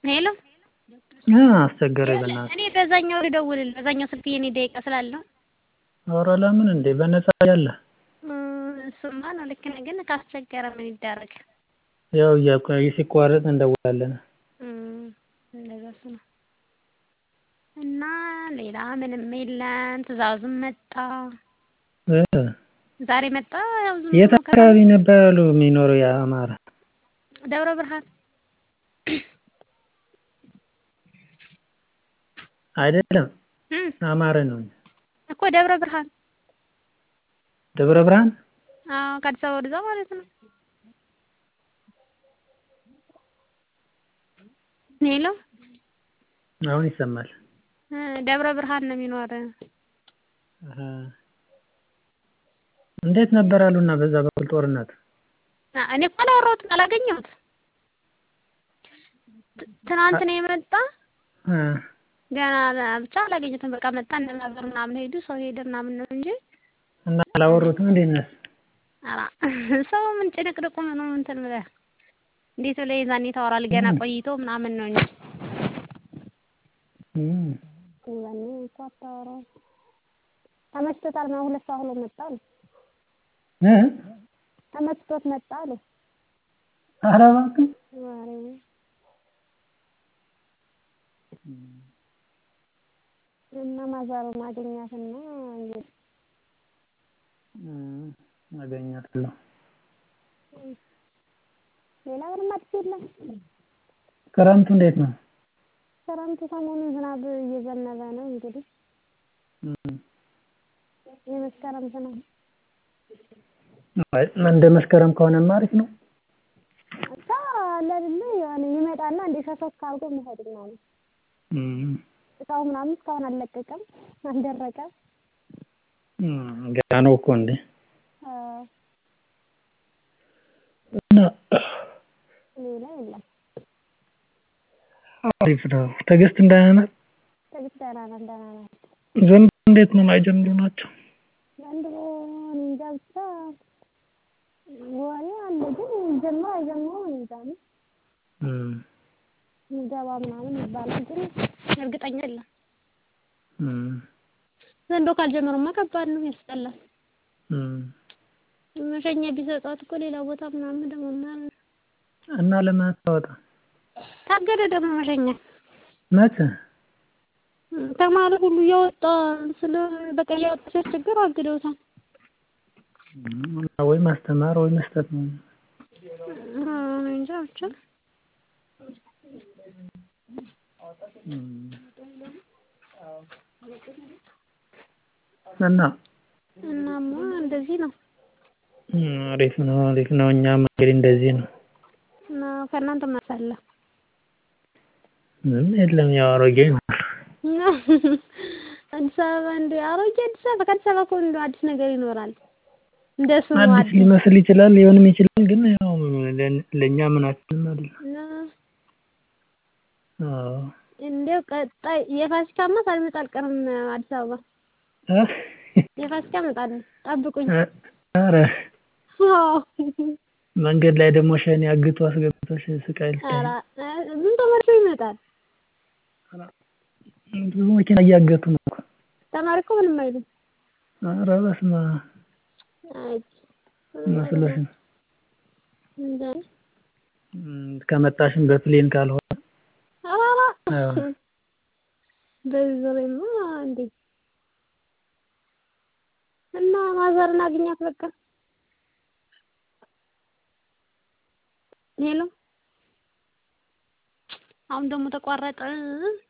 ሄሎ አስቸገረኝ በእናትህ። እኔ በዛኛው ልደውልልህ በዛኛው ስልክ የኔ ደቂቃ ስላለው ኧረ ለምን እንዴ በነፃ ያለ እሱማ ነው ልክ ነህ፣ ግን ካስቸገረ ምን ይደረግ? ያው እያቆየ ሲቋረጥ እንደውላለን። እንደዛ እሱ ነው እና ሌላ ምንም የለም። ትዕዛዙም መጣ እ ዛሬ መጣ። ያው ዝም የት ብሎ አካባቢ ነበር ያሉ የሚኖረው የአማራ? ደብረ ብርሃን አይደለም እም አማረ ነው። እኮ ደብረ ብርሃን ደብረ ብርሃን አዎ፣ ከአዲስ አበባ ወደዛ ማለት ነው። ሄሎ አሁን ይሰማል። እ ደብረ ብርሃን ነው የሚኖር። አሀ እንዴት ነበር አሉና በዛ በኩል ጦርነት? አ እኔ እኮ አላወራሁትም አላገኘሁትም። ት- ትናንት ነው የመጣ እ ገና ብቻ አላገኘሁትም። በቃ መጣ እነናገር ምናምን ሄዱ ሰው ሄደ ምናምን ነው እንጂ እና አላወሩትም እንዴ እነሱ? ኧረ ሰው ምን ጭንቅንቁ ምኑ እንትን ብለህ እንዴት ብለህ የዛኔ ታወራለህ? ገና ቆይቶ ምናምን ነው እንጂ እም የዛኔ እኮ አታወራም። ተመችቶታል ምናምን ሁለት ሰው ብሎ መጣ አሉ። እ ተመችቶት መጣ አሉ። ኧረ እባክህ ማርያምን እና ማዘሩን አገኛትና እንግዲህ እም አገኛታለሁ። ሌላ ምንም አዲስ የለም። ክረምቱ እንዴት ነው? ክረምቱ ሰሞኑን ዝናብ እየዘነበ ነው እንግዲህ እም የመስከረም ዝናብ አይ እንደ መስከረም ከሆነማ አሪፍ ነው። ብቻ አለ አይደለ የሆነ ይመጣና እንደ ሸሰክ አድርጎ መሄድ ምናምን እም እቃው ምናምን እስካሁን አልለቀቀም፣ አልደረቀም። እም ገና ነው እኮ እንዴ አ እና ሌላ የለም። አሪፍ ነው። ትዕግስት ደህና ናት? ትዕግስት ደህና ናት፣ ደህና ናት። ዘንድሮ እንዴት ነው ማይጀምሩ ናቸው? ዘንድሮ እኔ እንጃ ብቻ ወሬ አለ ግን ይጀምር አይጀምረው እኔ እንጃ ነው እም ምገባ ምናምን ይባላል ግን እርግጠኛ የለም። እም ዘንድሮ ካልጀመሩማ ከባድ ነው፣ ያስጠላል። እም መሸኛ ቢሰጧት እኮ ሌላ ቦታ ምናምን ደግሞ ምናምን እና ለምን አታወጣም? ታገደ ደግሞ መሸኛ መቼ? ተማሪ ሁሉ እያወጣ ስለ በቃ እያወጣ ሲያስቸግር አግደውታል። እና ወይ ማስተማር ወይ መስጠት ነው። አዎ እኔ እንጃ ብቻ እም እና እናማ እንደዚህ ነው እም አሪፍ ነው አሪፍ ነው። እኛም እንግዲህ እንደዚህ ነው። እና ከእናንተ ምን አለ? ምንም የለም ያው አሮጌ ነው። እና አዲስ አበባ እንደ አሮጌ አዲስ አበባ ከአዲስ አበባ እኮ እንደው አዲስ ነገር ይኖራል። እንደ ስሙ አዲስ አዲስ ሊመስል ይችላል ሊሆንም ይችላል ግን ያው ለ- ለእኛ ምናችንም አይደለም። እና አዎ እንደው ቀጣይ የፋሲካማ ሳልመጣ አልቀርም አዲስ አበባ እ የፋሲካ እመጣለሁ ጠብቁኝ። ኧረ አዎ መንገድ ላይ ደግሞ ሸኔ አግቶ አስገብቶሽ ስቃይ ልታይ ኧረ ምን ተመልሶ ይመጣል? ብዙ መኪና እያገቱ ነው እኮ። ተማሪ እኮ ምንም አይልም። ኧረ በስመ አብ አይ መስሎሽ ነው። እንጃ እም ከመጣሽም በፕሌን ካልሆነ ኧረ አዎ በዚህ ዙሬማ እንዴ እና ማዘርን አግኛት በቃ ሄሎ አሁን ደግሞ ተቋረጠ።